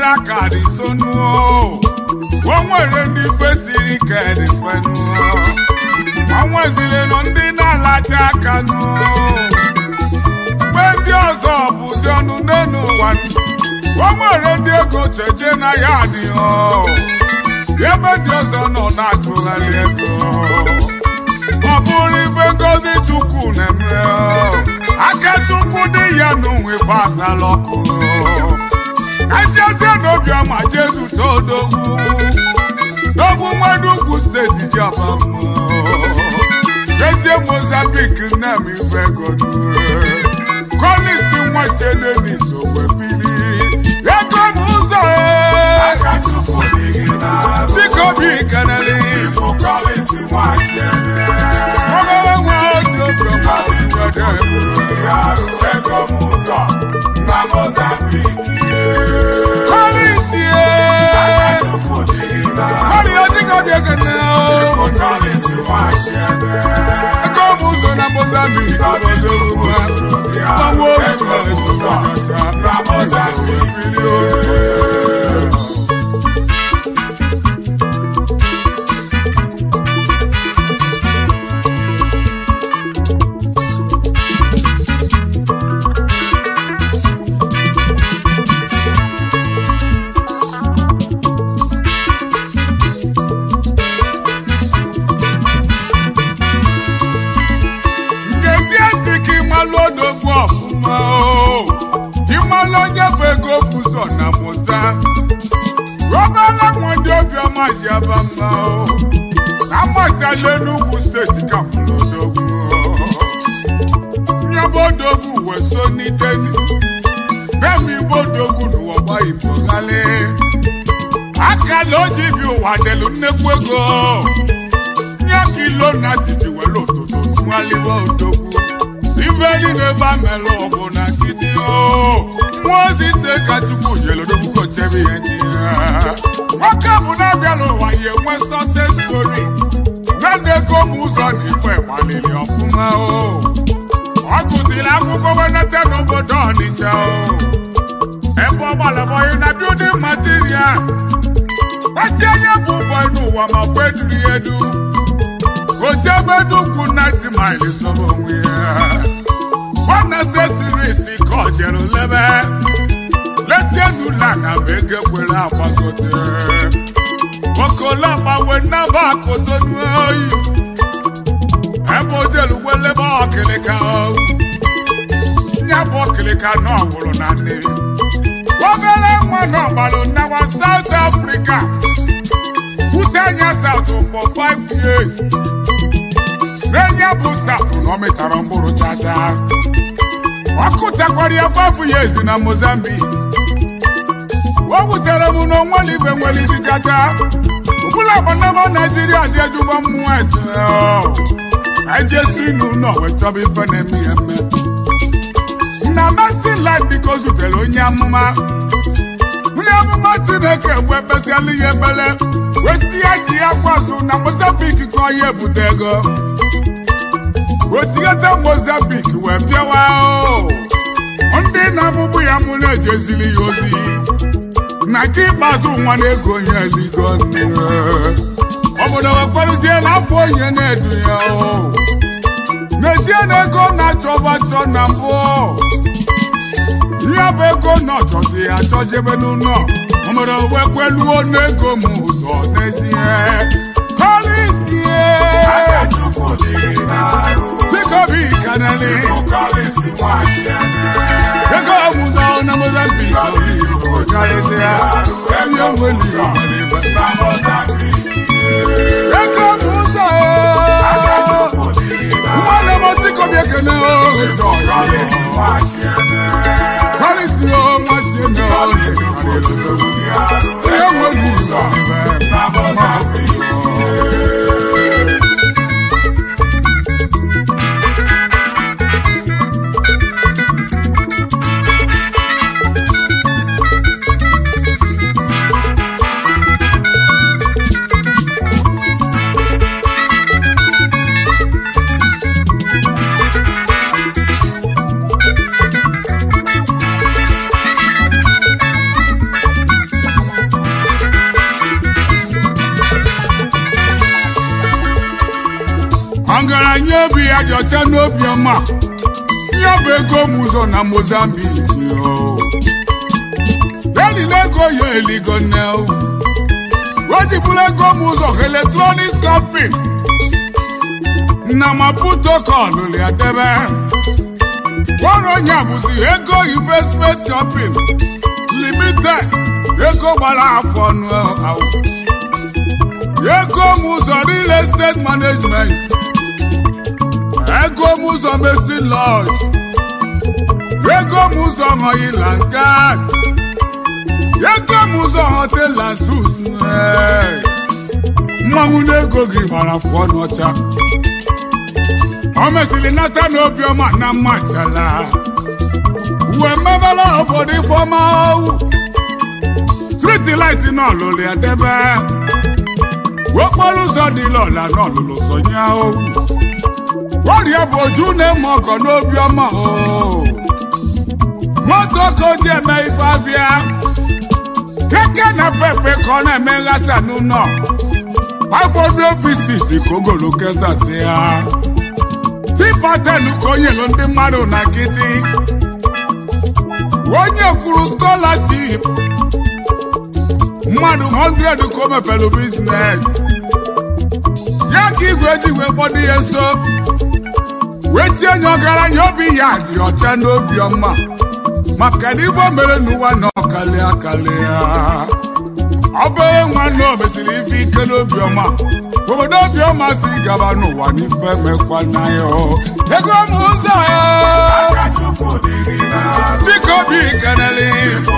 aka dị sonuo o nwere ndị kwesịrị ike dị fenuo o nweziri nọ ndị na-alacha aka nuo mgbe ndị ọzọ bụzi ọnụ n'elu ụwa o nwere ndị ego cheje na ya adịghị ebe ndị ọzọ nọ na-achụgharị ego ọ bụrụ ife ngozi chukwu na-eme aka chukwu dị ya n'onwe gbasara ọkụ ejezie n'obiọma jesu todogwu dogwu nwere ugwu steeti jiabama jezie mozambik nnem ife ego kolisi nwachedenis owebiri ego m ụzọ dịka obi keneli ogologo nwa dị obiọma kolisi Mari ọdịka obi ekene ego m ụzọ na Mozambique obodo ugbu gbanwe oge ngezie ntị ka ịmalụ odogwu ọfụma o ịmalụ onye bụ ego bụzọ na moza rọbala nwa ndị obiọma ji aba mma o amatala n'ugwu steeti ka mụrụ odogwu nyaba odogwu wee so n'iteni bemi ibe odogwu n'ụwa gba igbo ghali akala oji bi ụwa delu nnekwu ego nye kilo na siti were ụtụtụ nwalibe odogwu ife niile ebe amelụ ọgụ na nkịtị o mmụọ ozi ise ka chukwu nyere odogwu kochebe ihe ndị ya nwoke bụ na-abịa n'ụwa ya enwe sọses stori na na-ego m ụzọ na ife gbaliri ọfụma o ọ gụsịrị akwụkwọ wenete n'obodo ọnịcha o ebe ọ gbalabọghị na bildin material gbasi onye bụ ụbọ n'ụwa ma kwe duru ya edu ojebedugwu 90 miles sọrọ onwe ya nwanne sesirisi ka ọ jere lebe lesienula na bụ ego kwere agbagote okologbawe nnaba akotonu oyi ebe ojelu welebe ọkịlịka nya bụ ọkịlịka na ọwụrụ na nne obere nwa na ọgbalụ nnawa South Africa fute anya South for five years n'enye bụ South na ọ mịtara mkpụrụ chacha ọ kụtakwara ya five years na Mozambique o wutere m na onwere ibe nwere isi chacha ọbụla agbanama Naijiria dị ejugbo mmụọ ese ejesi n'ụlọ wee chọba ife na-eme ya eme na Mercy Life biko zutere onye amụma onye amụma Chineke wee kpesịala ya ekpere wee si ya ji ya kwaso na Mozambique ka ọ ya ebute ego otigheta Mozambique wee bịawa o ndị na-amụbụ ya mụ na-ejezili ya ozi na nke ikpeazụ nwa na-ego onye eligo nne obodo wekwarụzie n'afọ onye na-edu ya o n'ezie na ego na-achọba achọ na mbụ ihe bụ ego na ọchọzi ya achọjebe n'ụlọ obodo wekweluo n'ego m ụzọ n'ezie kọlisie Chikobi kanali ego ọmụzọ na Mozambique karịsịa emi onweli ego ọmụzọ nwanne m Chikobi ekene karịsịa nwachi eme onye onweli n'obi ya dị ọcha n'obi ọma ihe bụ ego m ụzọ na Mozambique o Daddy na-ego ya eligo nne o o jibụla ego m ụzọ electronics company na Maputo kọlụlụ ya debe ọrụ onye a bụzi ego investment company limited ego gbara afọ ọnụ ahụ ego m ụzọ real estate management ego m ụzọ mesi lodge ego m ụzọ oil and gas ego m ụzọ hotel and suits mmanwụ n'ego gị gbara afọ ọnụ ọcha o mesịrị nata n'obiọma na mmachala uwe mmebela obodo ifeọma striti light n'ọlụlụ ya debe okporo ụzọ dị lọla n'ọlụlụ sonya ọrịa bụ oju na-eme ọkọ n'obiọma moto ka o ji eme ife afịa keke na pepe ka ọ na-eme nghasa n'ụlọ afọdụ obisis ka ogolo kesasị ya tipaten ka o nyelu ndị mmadụ na nkịtị onye kwuru scholarship mmadụ 100 ka o mepelu biznes ya ka igwe ji wee kpọdo ya nso wee tie nye ọgaranya obi ya dị ọcha n'obi ọma maka na ibe o mere n'ụwa na ọkali akali ya obere nwanne o mesiri ife ike n'obi ọma obodo obi ọma si gaba n'ụwa n'ife mekwana ya ego m ụzọ ya dịka obi keneli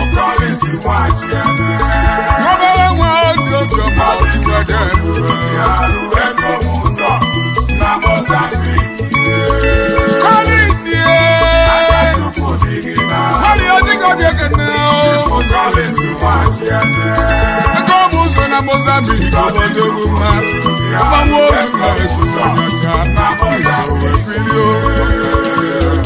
obere nwa oge obi ọma iwede ebube kọlisi kọli ọdịka obi ekene ego m ụzọ na Mozambique obodo mma mgbanwe ozu na-ezu ọnyacha isowe bilio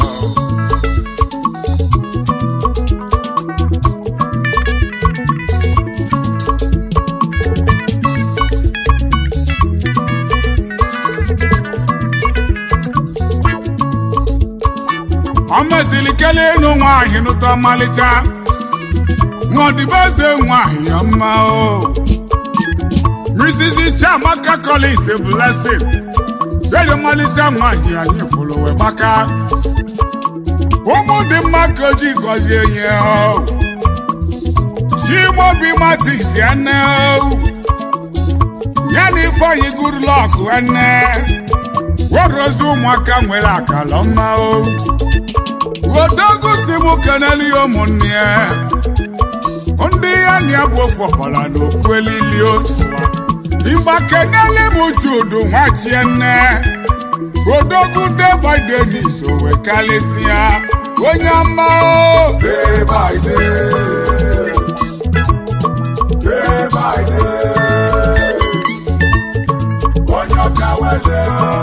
ọ mesịrị kelee ịnụ nwaanyị nụta ọmalịcha nwadibeze nwaanyị ya mma o Mrs. Chiamaka Collins Blessing dedi ọmalịcha nwaanyị anyị fụrụ wee gbaka ụmụ dị mma ka oji gọzie nye o Chimobi Matis ya nne o ya na Ifeanyi Goodluck nne werozi ụmụaka nwere akala mma o odogwu si m keneli ụmụnne ya ndị ya na ya bụ ofu ọbara na ofu elili otu ịgba keneli m judu nwachie nne odogwu deba denis owe kalịsịa onye ọma o Day by day, day by day, onye ọka wele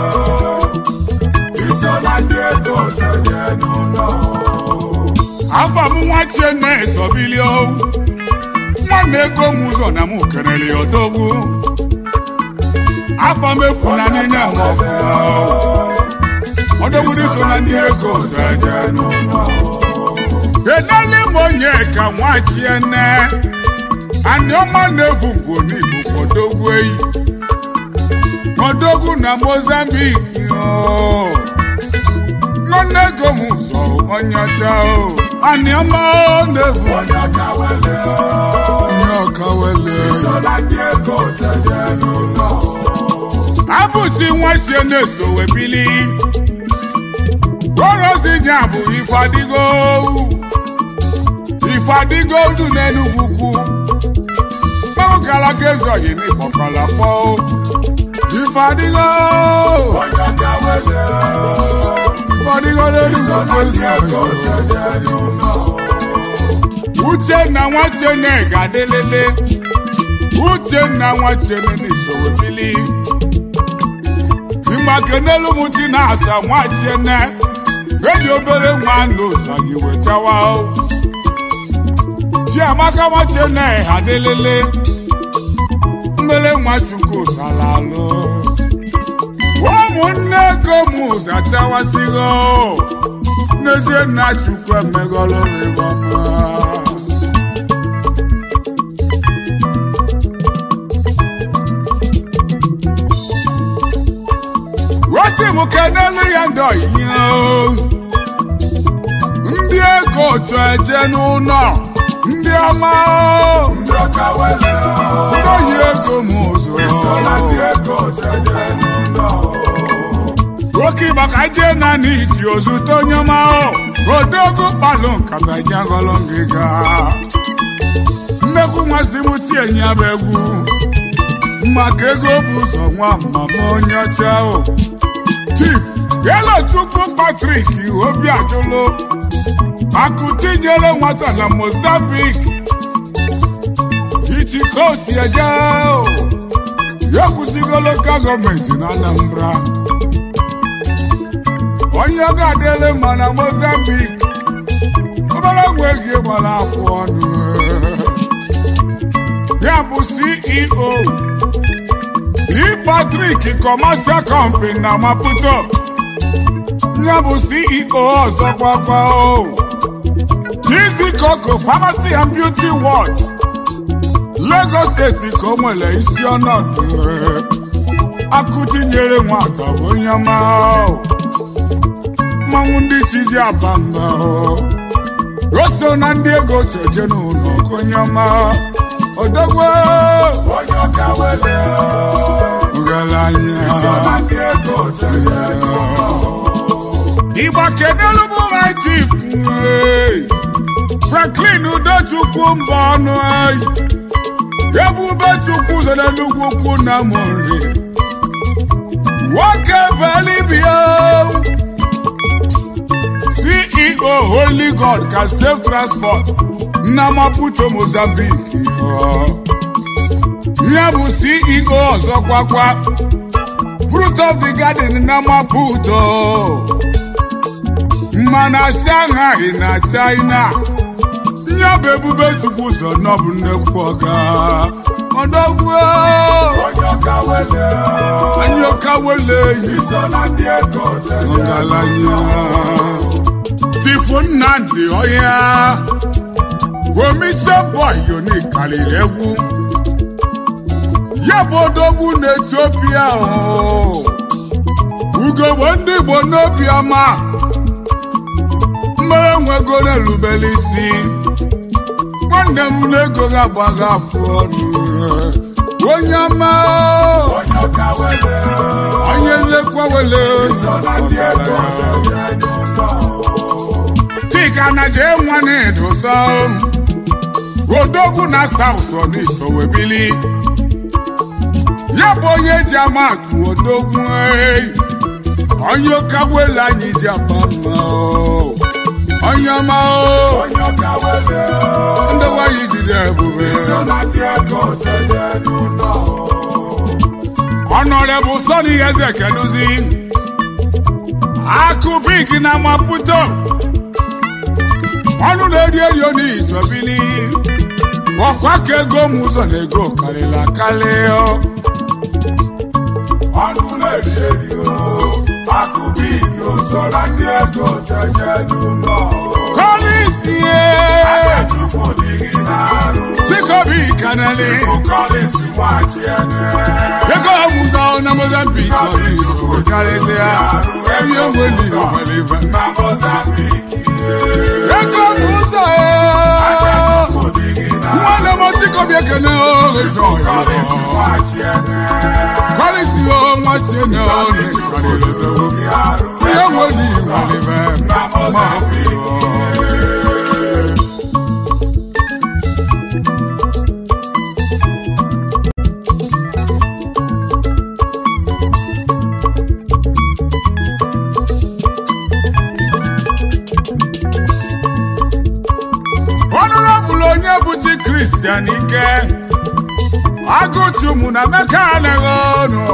iso na ndị ego tenye n'ụlọ. afọ m nwachie nne esobili o nwanne ego m ụzọ na m keneli odogwu afọ m efu na nne m ọfụma odogwu dị so na ndị ego Tenye n'ụlọ. keneli m onye ka nwachie nne anyị ọma na-efu ngwo n'igbo odogwu eyi odogwu na Mozambique o nwanne ego m ụzọ onye ọcha o anyị ọma na-efu Onye ọka wele onye ọka wele iso na ndị ego tenye n'ụlọ. abụchi nwachie na-eso wee bili orozi nya bụ ife adịgo ife adịgo du n'enugwu ukwu mmanwụ gara ga ezoghị n'ịkpọkọla kpọ ife adịgo Onye ọka wele ife adịgo n'enugwu ukwu ego ezoghị tenye n'ụlọ. uchenna nwachene ga-adịlele uchenna nwachene n'isowe bili ịgbakenelu m ji na-asa nwachiene eji obere nwa n'ụzọ gị wechawa chiamaka nwachene ha adịlele mmele nwa chukwu salalụ ụmụ ụmụnne ego m ụzọ achawasịghị n'ezie nna chukwu emegọrọ m ebe ọma osi m kenelu ya ndị ọyịya ndị ego otu eje n'ụlọ ndị ọma ndị ọka wele ndị oyi ego m ụzọ sola ndị ego jeje n'ụlọ oke maka je na n'iji ozute onye ọma odogwu kpalụ nkata nyagọlụ ngịga nnekwu nmasị m tie nya bụ egwu maka ego bụ ụzọ nwa mama onye ọcha o chief yelo chukwu patrik obi ajụlụ akụ tinyere nwata na mozambique iji ka o si eje o ya kwụsịgo lokal gọọmenti na anambra onye ọ ga-adịle mma na mozambique obere nwe gị gbara afọ ọnụ ya bụ ceo e-patrik commercial company na maputo ya bụ ceo ọzọ gbakwa o Easy Coco Pharmacy and Beauty World Lagos steeti ka o nwere isi ọnọdụ akụtinyere nwata bụ onye ọma o. mmanwụ ndị chi ji aba mba o o so na ndị ego cheje n'ụlọ ka onye ọma odogwo onye ọka wele ọgaranya sola ndị ego jeje n'ụlọ Igba kedelu bụ my chief ee. Franklin Udochukwu mba ọnụ anyị Ebube Chukwu zere n'ugwu ukwu na Mori Nwoke Belibia CEO Holy God ka Safe Transport na Maputo Mozambique ya bụ CEO ọzọkwakwa Fruit of the Garden na Maputo mana Shanghai na China ya bụ ebube chukwu ụzọ nọbụ nnekwu ọga ọdọgwu onye ọka wele anyị ọka wele yi sola ndị ego jeje ọgaranya tifu nnamdị ọhịa komisọn bọị yoni karịrị egwu ya bụ odogwu na etiopia ugogbe ndị igbo n'obi ọma mmere nwego na-erubere isi nwanne m na-ego ga-agbaga afụ ọnụ onye ọma onye ọka wele onye nlekwa wele sola ndị ego jeje n'ụlọ chika na jee nwa na-edosa odogwu na saụt ọnịso webili ya bụ onye ji ama atụ odogwu ei. onye kagbelu anyị ji agba mma o. onye ọma o. onye ọka wele ndị nwanyị jide ebube sola ndị ego jeje n'ụlọ ọnọrebụ sọni eze keduzi akụ bik na maputo ọnụ na-eri eri n'isobili ọkwa ka ego m ụzọ na ego karịrị akarị o. ọnụ na-eri eri o akụbi igi sola ndị ego jeje n'ụlọ kọlisie chukwu dị gị n'arụ chikobi kanali ụkọlịsi nwachi ene ego m ụzọ na mozambik ọnịso karịsịa ebe onweli nwere ife na mozambiki ego m ụzọ chukwu dị gị n'arụ nwanne m chikobi ekene o ego ya ụkọlịsi nwachi ene kọ́lísì ó wọ́n ti ní ọ̀rẹ́ ìkàlẹ́lẹ́bẹ̀ gị arụ ihe nwere ìwàlẹ́bẹ̀ na mozambiki ọnụrọbụlụ onye bụchi kristian ike agụchumu na meka anaghị ọnụ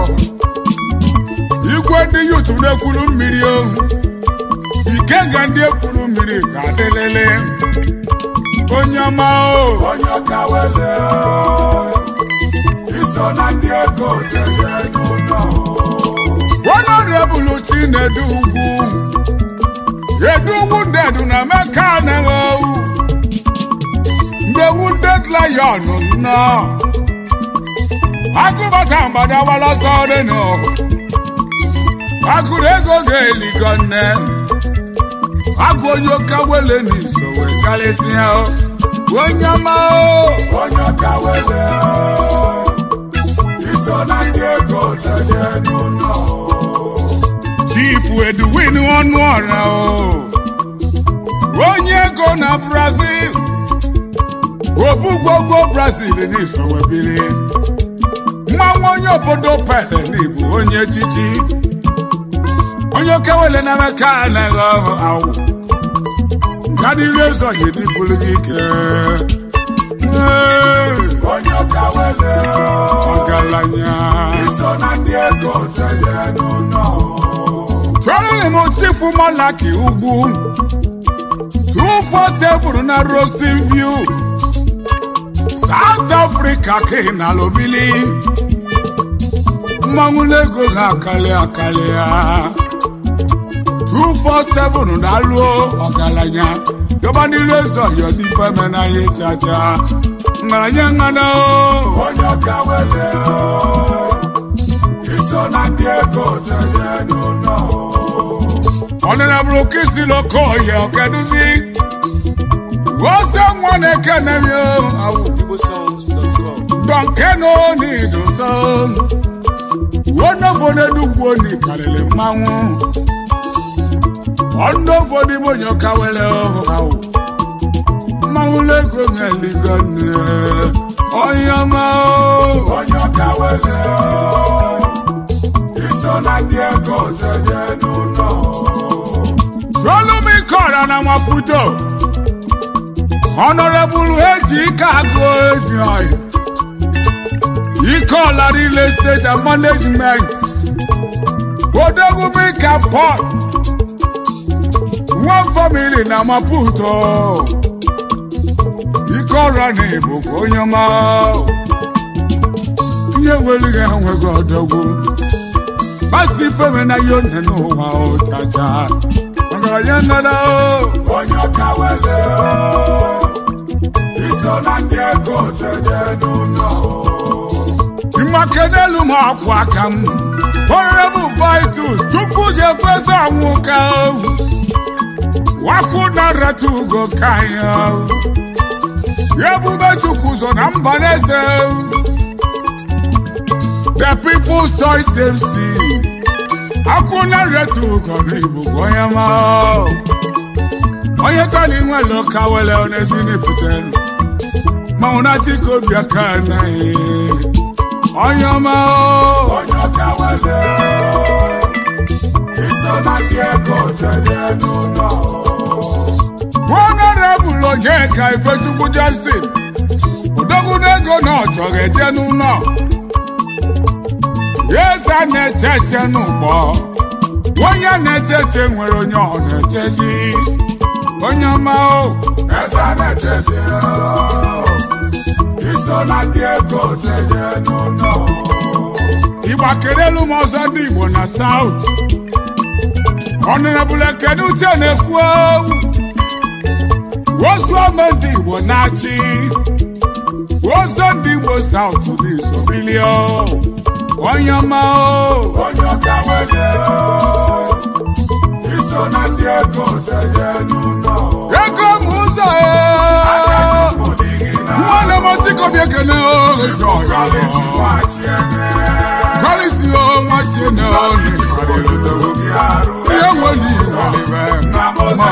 igwe ndị yutu na-ekwuru mmiri ohu ike ga ndị ekwuru mmiri ga-adịlịlị onye ọma o onye ọka wele iso na ndị ego jeje n'ụlọ ọnọrị honorable chinedu ugwu edu wounded na meka na-ewu ndị wounded lion nọ akụbata mgbada walọsọ dịnụ akụrụ ego ga-eligo nne agụ onye ụka wele n'iso wee karịsịa onye ọma onye ọka wele iso na ndị ego tenye n'ụlọ chifu edwin ọnụ ọra onye ego na brazil obugwogwo brazil n'iso wee biri mmanwụ onye obodo pele n'igbo onye echichi onye okewele na meka anaghị ọhụ awụ nka niile ezoghị n'ibulu gị ike Ee, onye ọka wele ọgaranya iso na ndị ego tenye n'ụlọ chọrọrị m chifu malaki ugwu 247 na roasting view south africa ka ị nala obili mmanwụ n'ego ha akarị akarị ya 247 na-alụọ ọgaranya gaba n'ilu eze ọyọ n'ife menanya chacha ngaranya ngana onye ọka wele iso na ndị ego tenye n'ụlọ ọnịnabụrụ kisi lokoye ọkeduzi wose nwa na-ekenemi awụ igbosongs.com dọnkeno n'idoso wonofo n'enugwu oni karịrị mmanwụ ọnụofo n'ime onye ọka were ọhụ awụ mmanwụ lego na-eligo nne onye ọma onye ọka wele iso na ndị ego tenye n'ụlọ Solomikora na Maputo Honorable Eji ike agụ ezi ọyị Ikeola real estate and management Odogwumika Port One family na Maputo Ikeọra na Igbo bụ onye ọma Ihe welighị enweghị ọdọgwu Basi feme na yone n'ụwa ọchacha Ọgaranya nnada o onye ọka wele iso na ndị ego tenye n'ụlọ mmake n'elu m akwụ aka m honorable vitus chukwu ji ekwezi ọnwụ ka ohu wakwu na nreta ugo ka anyị ohu ebube chukwu so na mba n'eze ohu the people's choice mc akwụ na nreta ugo na igbo bụ onye ma ohu. onye tani nwere ka wele onezi n'ipụtelu manwụ na dịka obi aka anaghị onye ọma o onye ọka wele iso na ndị ego tenye n'ụlọ honorable onyeka ifechukwu justin udogwunego na ọ chọrọ eje n'ụlọ yesa na-eche eche n'ụgbọ onye na-eche eche nwere onye ọ na-echezi onye ọma o eze na-echete iso na ndị ego tenye n'ụlọ ịgbakerelu m ọzọ ndị igbo na saut honorable ekene uche na-ekwu owu ozuome ndị igbo na-achị ozo ndị igbo saut n'isobilio onye ọma o onye ọka wele iso na ndị ego tenye n'ụlọ ego m ụzọ nwanne m osikobi ekene karịsi ọnwa chene ọnụ ihe nwere iwalibe ma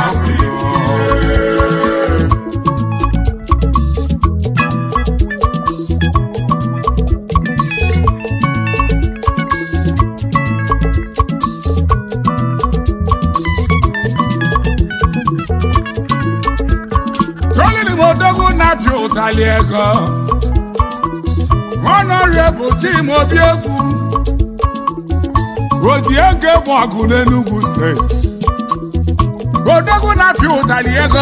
tolini m odogwu na-apịa ụtalị ego honorable tim obi egwu odi ego egbe ọgụ n'Enugu steeti odogwu na-apịa ụtalị ego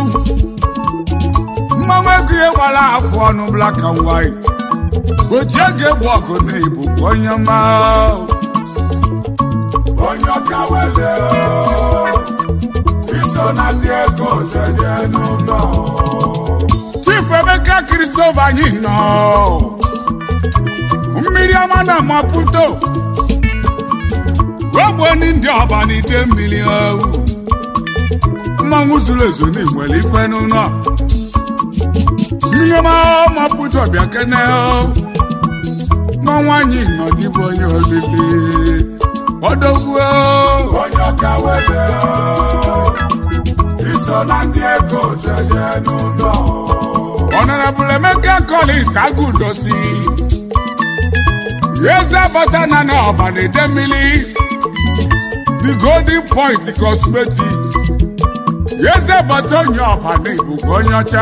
mmanwụ ego ihe gbara afọ ọnụ black and white oji ego egbe ọgụ n'Igbo bụ onye ọma onye ọka wele iso na ndị ego jeje n'ụlọ chief emeka kristofa anyị nọ mmiri ọma na maputo ogboni ndị ọba n'ide mmiri owu mmanwụ zuru ezu n'igwele ife n'ụlọ mmiri ọma maputo bịa kene mmanwụ anyị nọ dịbụ onye olili ọdọgbuo onye ọka wele iso na ndị ego jeje n'ụlọ Honorable Emeka Collins Agudosi. Yeza Batana na Obanede Mili. The Golden Point Cosmetics. Yeza Batonyo Obane Ibuku onye ọcha.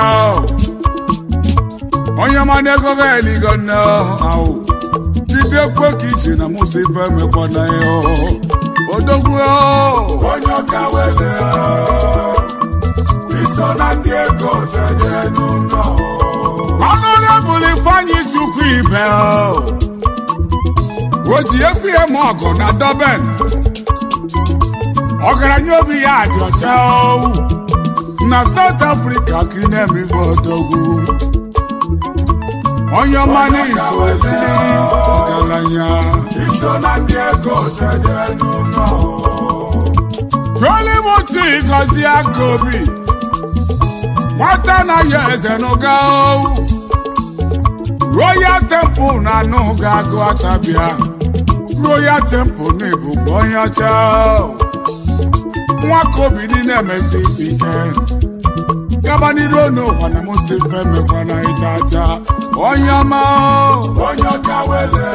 Onye ọma na-ego ga eligo nne ahụ. Jide kwe ka iji na musa ife mekwana ya. Odogwu onye ọka wele iso na ndị ego jeje n'ụlọ Honorable Ifeanyi Chukwu Ibe. O ji efi eme ọgụ na Durban. Ọgaranya obi ya dị ọcha owu. Na South Africa ka ị na-eme ife odogwu. Onye ọma n'izu obili ọgaranya. iso na ndị ego jeje n'ụlọ Jolimuti gọzie aka obi. Nwata na ya eze n'ụga owu. Royal Temple na anụ ga-agụ atabịa. Royal Temple na-ebukwa onye ọcha. Nwa ka obi niile emesi ike. Gaba n'iru n'ụwa na Mustafa emekwana ịja aja. Onye ọma onye ọka wele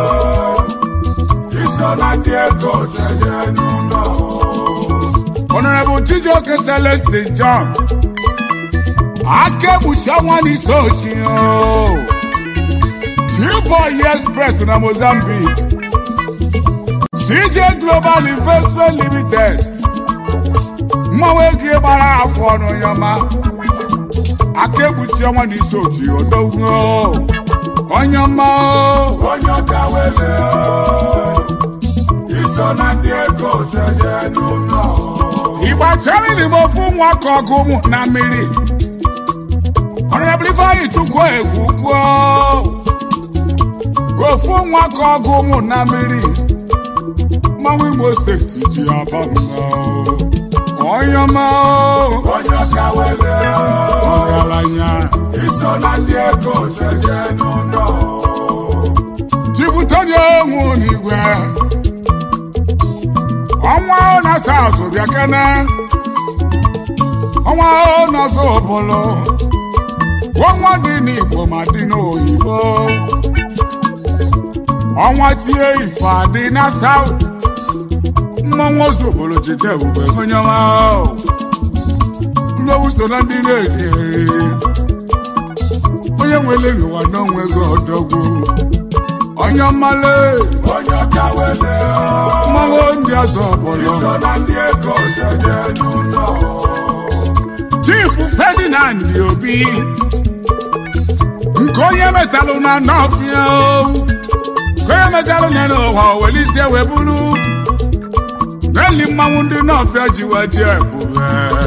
iso na ndị ego jeje n'ụlọ Honorable Chijioke Celestine John. Akebuchi ọnwa n'isi ochi o. Boy Express na Mozambique. DJ Global Investment Limited. Mmanwụ ego gbara afọ ọnụ ya ma. Akebuchi ọnwa n'isi ochi odogwu o. Onye ọma o. onye ọka wele iso na ndị ego jeje n'ụlọ Igba chọrọ igbo fún nwa ka ọgụ ụmụ na mmiri. Honorable Ifeanyi Chukwu egwu kwuo. Ofu nwa ka ọgụ ụmụ na mmiri. Mmanwụ Imo steeti ji aba mba. Onye ọma o, onye ọka wele ọgaranya. iso na ndị ego jeje n'ụlọ Jipụtanye onwu n'igwe. Ọnwa ahụ na South bịa kene. Ọnwa ahụ na Zobolo. Ọnwa dị n'Igbo ma dị n'oyibo. Ọnwa tie ife adị na South. Mmanwụ Zobolo jide ebube onye ọma ahụ. Nnewu so na ndị na-eri eri. Onye nwere n'ụwa n'onwe gị ọdọgwu. Onye ọmale. onye ọka wele mmanwụ ndị ọzọ ọbụla iso na ndị ego jeje n'ụlọ chief ferdinand obi nke onye metalụ na nọfịa nke onye metalụ na n'ụwa welisie wee bụrụ n'eli mmanwụ ndị nọfịa ji wee dị ebube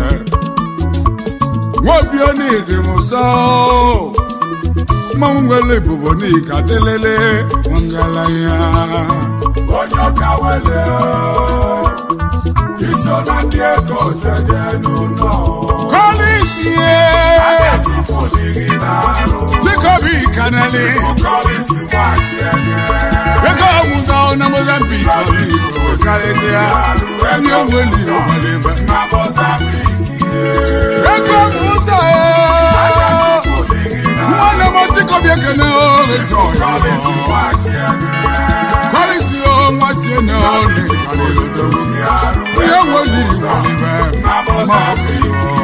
nwobi onidi m nsọ mmanwụ nwere ebubo n'ika dịlele ngalaya onye ọka wele iso na ndị ego jeje n'ụlọ kọlisie Chukwu dịghị n'arụ dịkobi kaneli kọlịsị gbachi enye ego ọmụzọ na mozambik ọlịsọ karịsịa onye onweli ọgbalibe na Mozambique ego ọmụzọ Chukwu dịghị n'arụ nwanne m dịkobi ekene ọlịsọ kọlịsị gbachi enye karịsị ọnwa tie na ọlị onye onweli ọgbalibe na Mozambique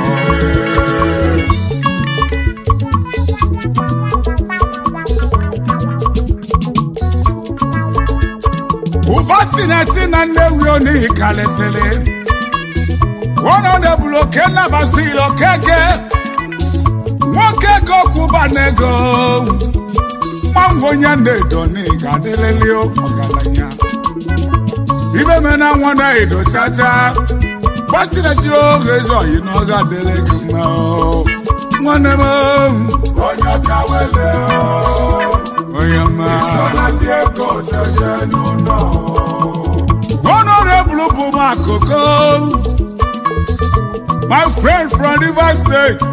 ụba si na eti na nnewi onihi karịsịrị ọnọdebụrụ oke nnabasịrị okeke nwoke ka ọkwụba n'ego mmanwụ onye na-edo n'ịga adịrịlị ọgaranya ibe me na nwa na edo chacha gbasirasi oge ezi oyi na ọ ga-adịrị gị mma o. nwanne m o, onye ka wele onye mma so na ndị ego jeje n'ụlọ honorable bụ m akụkụ my friend from Rivers State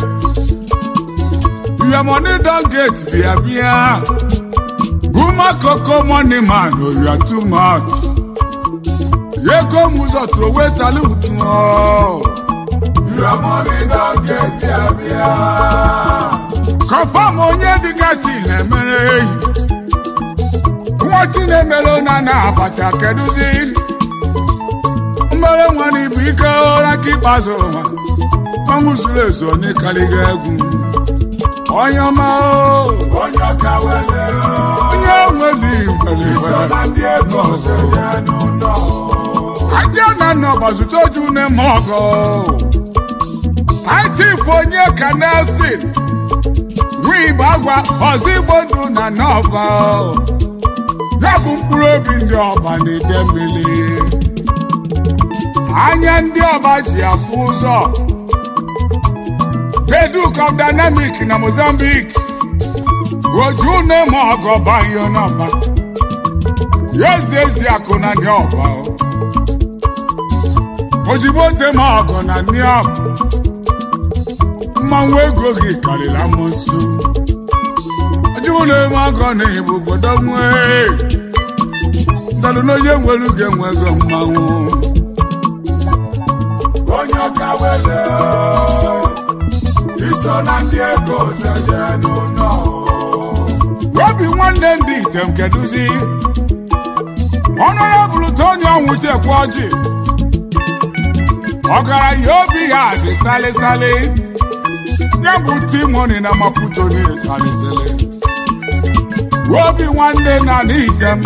your money don get bịa bịa Buma koko money man oh you are too much ego m ụzọ trowe salute ọ your money don get there bịa confam onye dịgasị na-emere ehi nwachi na-emere na na abacha kedụzi mmere nwa na ibu ike ụra ka ikpeazụ ụwa ọnwụ zuru ezu onye karịga egwu onye ọma o, onye ka wele onye nwere nwere so nwere na ndị ego jeje n'ụlọ aja na nna ọgbazụta oju na-eme ọgọ itif onye ka nelson nwa igbo agwa ọzọ igbo ndụ na nọba ya bụ mkpụrụ obi ndị ọba na-ede mmiri anya ndị ọba ji afụ ụzọ Beduk of Dynamic na Mozambique oju na-eme ọgọ banyo n'ọba yezi ezi akụ na ndị ọba o. ojigbo ntema ọgọ na niam mmanwụ ego gị karịrị amụsụ ojigbo na-eme ọgọ na ibu obodo nwee ndalụ na onye nwere uge nwe ego mmanwụ onye ka wele iso na ndị ego jeje n'ụlọ obi nwanne ndị item kedụzi ọnụrọbụlụ tony ọnwụchekwa ọjị ọgaranya obi ya dị salịsalị ya bụ timoni na maputo na-etalisịlị obi nwanne na n'item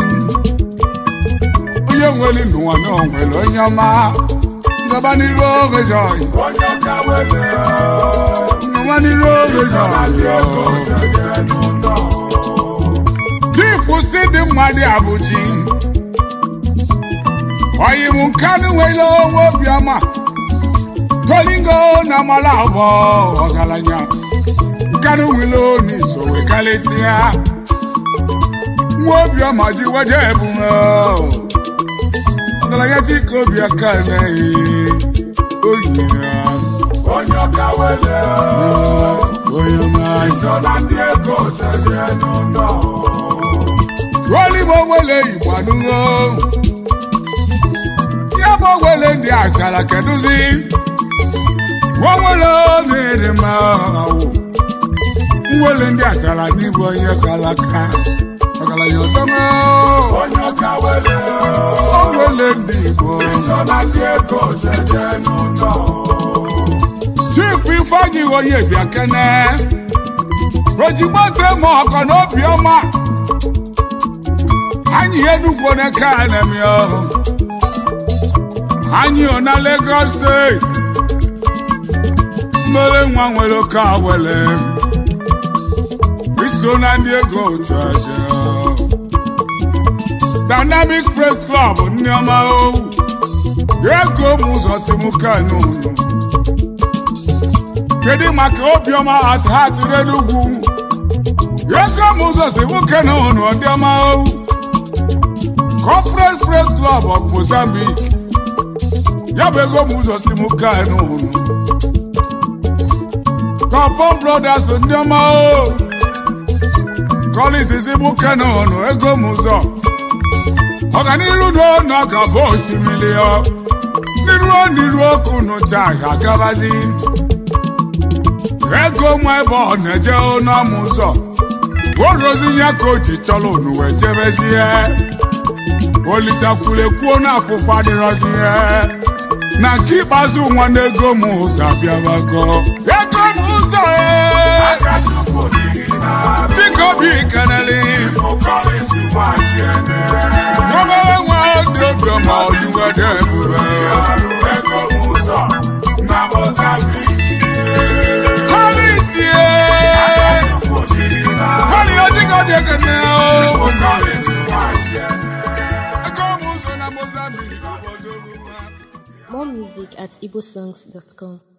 onye nwere n'ụwa na onwere onye ọma ngaba n'iru oge jọị onye ka wele ngaba n'iru oge so na ndị ego jọị jeje n'ụlọ chifu si dị mmadụ abụji ọyịm nkanụ nwere onwe obiọma tolingo na amala abụọ ọgaranya nkanụ nwere n'iso wee karịsịa nwa obiọma ji weje ebume ọgaranya dịka obi aka emeghị oyi ya onye ka wele onye ọma so na ndị ego jeje n'ụlọ Rolling owele igbo anụgo ya bụ owele ndị achara kedụzi nwewele na-ere ma awụ nwele ndị achara n'ịbụ onye kalaka ọgaranya ọtọmọ onye ka wele owele ndị igbo so na ndị ego jeje n'ụlọ chief ifeanyi onye bịa kene ojigbo temo ọkọ n'obi ọma anyị enugwu n'aka anemi ọhụ anyị ọ na Lagos steeti mmere nwa nwere oke awele iso na ndị ego otu aja Dynamic Press Club ndị ọma owu ego m ụzọ si m kanu kedu maka obiọma at heart n'enugwu ego m ụzọ si m kanu ụnụ ndị ọma owu Corporate Press Club of Mozambique ya bụ ego m ụzọ si m kanu ụnụ Compom Brothers ndị ọma o Collins si m kanu ụnụ ego m ụzọ ọganiru n'ọnụ ga-abụ osimiri ọ n'iruo n'iru ọkụ n'ụcha ga-agabazi ego mụ ebe ọ na-eje n'ọmụ ụzọ orozi ya ka o ji chọrọ unu wee jebezie olisakwulekwuo n'afụfụ adịrọzi ihe na nke ikpeazụ nwanne ego m ụzọ abịabago ego m ụzọ ee, aka chukwu n'ihi na dịka obi keneli ụkọrịsị nwachi ene obere nwa dị obiọma ojuwede ebube ọrụ ego m ụzọ na Mozambique kọlisie chukwu n'ihi na kọli ojikọ dị ekene o ụkọrịsị nwachi ene ego m ụzọ na Mozambique More music at igbosongs.com.